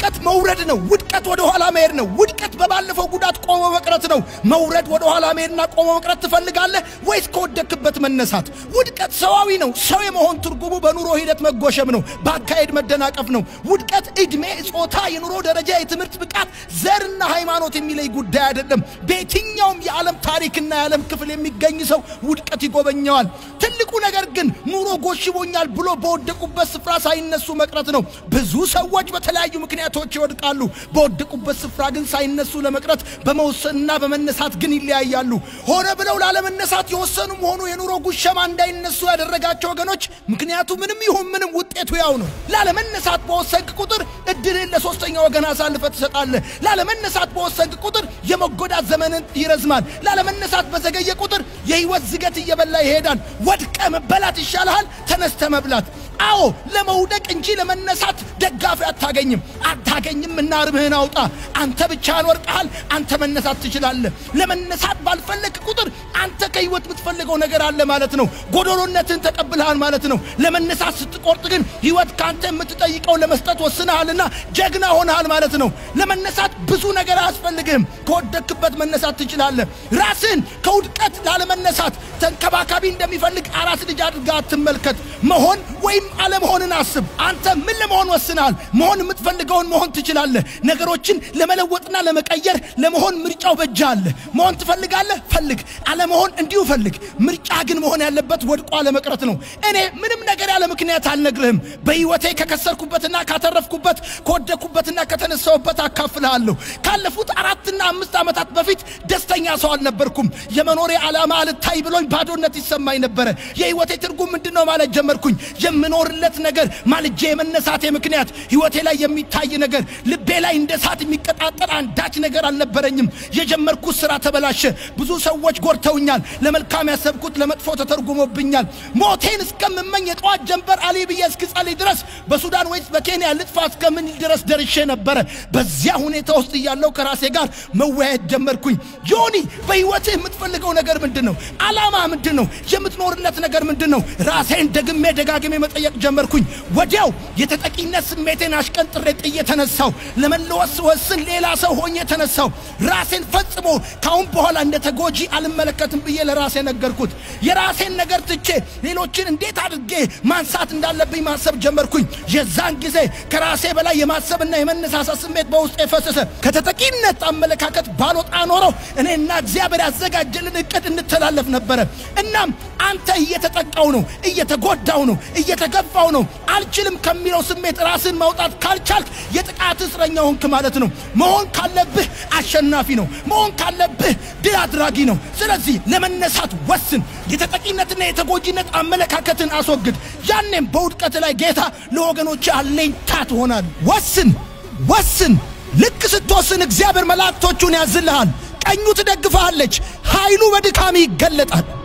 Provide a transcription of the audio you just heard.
ውድቀት መውረድ ነው። ውድቀት ወደ ኋላ መሄድ ነው። ውድቀት በባለፈው ጉዳት ቆሞ መቅረት ነው። መውረድ ወደ ኋላ መሄድና ቆሞ መቅረት ትፈልጋለህ ወይስ ከወደክበት መነሳት? ውድቀት ሰዋዊ ነው። ሰው የመሆን ትርጉሙ በኑሮ ሂደት መጎሸም ነው። በአካሄድ መደናቀፍ ነው። ውድቀት ዕድሜ፣ ጾታ፣ የኑሮ ደረጃ፣ የትምህርት ብቃት፣ ዘርና ሃይማኖት የሚለይ ጉዳይ አይደለም። በየትኛውም የዓለም ታሪክና የዓለም ክፍል የሚገኝ ሰው ውድቀት ይጎበኘዋል። ትልቁ ነገር ግን ኑሮ ጎሽቦኛል ብሎ በወደቁበት ስፍራ ሳይነሱ መቅረት ነው። ብዙ ሰዎች በተለያዩ ምክንያቶች ይወድቃሉ። በወደቁበት ስፍራ ግን ሳይነሱ ለመቅረት በመወሰንና በመነሳት ግን ይለያያሉ። ሆነ ብለው ላለመነሳት የወሰኑም ሆኑ የኑሮ ጉሸማ እንዳይነሱ ያደረጋቸው ወገኖች ምክንያቱ ምንም ይሁን ምንም ውጤቱ ያው ነው። ላለመነሳት በወሰንክ ቁጥር እድልን ለሶስተኛ ወገን አሳልፈ ትሰጣለህ። ላለመነሳት በወሰንክ ቁጥር የመጎዳት ዘመንን ይረዝማል። ላለመነሳት በዘገየ ቁጥር የህይወት ዝገት እየበላ ይሄዳል። ወድቀ መበላት ይሻልሃል ተነስተ መብላት። አዎ ለመውደቅ እንጂ ለመነሳት ደጋፊ አታገኝም አታገኝም። እና ርምህን አውጣ። አንተ ብቻህን ወርቀሃል። አንተ መነሳት ትችላለህ። ለመነሳት ባልፈለግ ቁጥር አንተ ከህይወት የምትፈልገው ነገር አለ ማለት ነው። ጎዶሎነትን ተቀብልሃል ማለት ነው። ለመነሳት ስትቆርጥ ግን ህይወት ከአንተ የምትጠይቀው ለመስጠት ወስነሃልና ጀግና ሆነሃል ማለት ነው። ለመነሳት ብዙ ነገር አያስፈልግህም። ከወደክበት መነሳት ትችላለህ። ራስህን ከውድቀት ላለመነሳት ተንከባካቢ እንደሚፈልግ አራስ ልጅ አድርጋ አትመልከት። መሆን ወይም አለመሆንን አስብ። አንተ ምን ለመሆን ወስነሃል? መሆን የምትፈልገውን መሆን ትችላለህ። ነገሮችን ለመለወጥና ለመቀየር ለመሆን ምርጫው በእጅ አለ። መሆን ትፈልጋለህ? ፈልግ። አለመሆን እንዲሁ ፈልግ። ምርጫ ግን መሆን ያለበት ወድቆ አለመቅረት ነው። እኔ ምንም ነገር ያለ ምክንያት አልነግርህም። በህይወቴ ከከሰርኩበትና ካተረፍኩበት ከወደኩበትና ከተነሳሁበት አካፍልሃለሁ። ካለፉት አራትና አምስት ዓመታት በፊት ደስተኛ ሰው አልነበርኩም። የመኖሬ ዓላማ አልታይ ብሎኝ ባዶነት ይሰማኝ ነበረ። የህይወቴ ትርጉም ምንድን ነው ማለት ጀመርኩኝ። የምኖርለት ነገር ማልጄ የመነሳቴ ምክንያት ህይወቴ ላይ የሚታይ ነገር፣ ልቤ ላይ እንደ እሳት የሚቀጣጠል አንዳች ነገር አልነበረኝም። የጀመርኩት ስራ ተበላሸ። ብዙ ሰዎች ጎድተውኛል። ለመልካም ያሰብኩት ለመጥፎ ተተርጉሞብኛል። ሞቴን እስከምመኝ የጠዋት ጀንበር አሊ ብዬ እስክጸልይ ድረስ በሱዳን ወይስ በኬንያ ልጥፋ እስከምን ድረስ ደርሼ ነበረ። በዚያ ሁኔታ ውስጥ እያለው ከራሴ ጋር መወያየት ጀመርኩኝ። ዮኒ በህይወትህ የምትፈልገው ነገር ምንድን ነው? አላማ ምንድን ነው? የምትኖርለት ነገር ምንድን ነው? ራሴን ደግሜ ደጋግሜ መጠየቅ ጀመርኩኝ። ወዲያው የተጠቂነት ስሜቴን አሽቀንጥሬ ጥዬ ተነሳው። ለመለወስ ወስን ሌላ ሰው ሆኜ ተነሳው። ራሴን ፈጽሞ ካሁን በኋላ እንደ ተጎጂ አልመለከትም ብዬ ለራሴ ነገርኩት። የራሴን ነገር ትቼ ሌሎችን እንዴት አድርጌ ማንሳት እንዳለብኝ ማሰብ ጀመርኩኝ። የዛን ጊዜ ከራሴ በላይ የማሰብና የመነሳሳት ስሜት በውስጥ የፈሰሰ ከተጠቂነት አመለካከት ባልወጣ ኖረው እኔና እግዚአብሔር ያዘጋጀልን እቅድ እንተላለፍ ነበረ። እናም አንተ እየተጠቃው ነው፣ እየተጎዳው ነው፣ እየተገፋው ነው፣ አልችልም ከሚለው ስሜት ራስን ማውጣት ካልቻልክ የጥቃት እስረኛ ሆንክ ማለት ነው። መሆን ካለብህ አሸናፊ ነው። መሆን ካለብህ ድል አድራጊ ነው። ስለዚህ ለመነሳት ወስን። የተጠቂነትና የተጎጂነት አመለካከትን አስወግድ። ያኔም በውድቀት ላይ ጌታ ለወገኖች አለኝታ ትሆናል። ወስን ወስን። ልክ ስትወስን እግዚአብሔር መላእክቶቹን ያዝልሃል። ቀኙ ትደግፈሃለች። ኃይሉ በድካም ይገለጣል።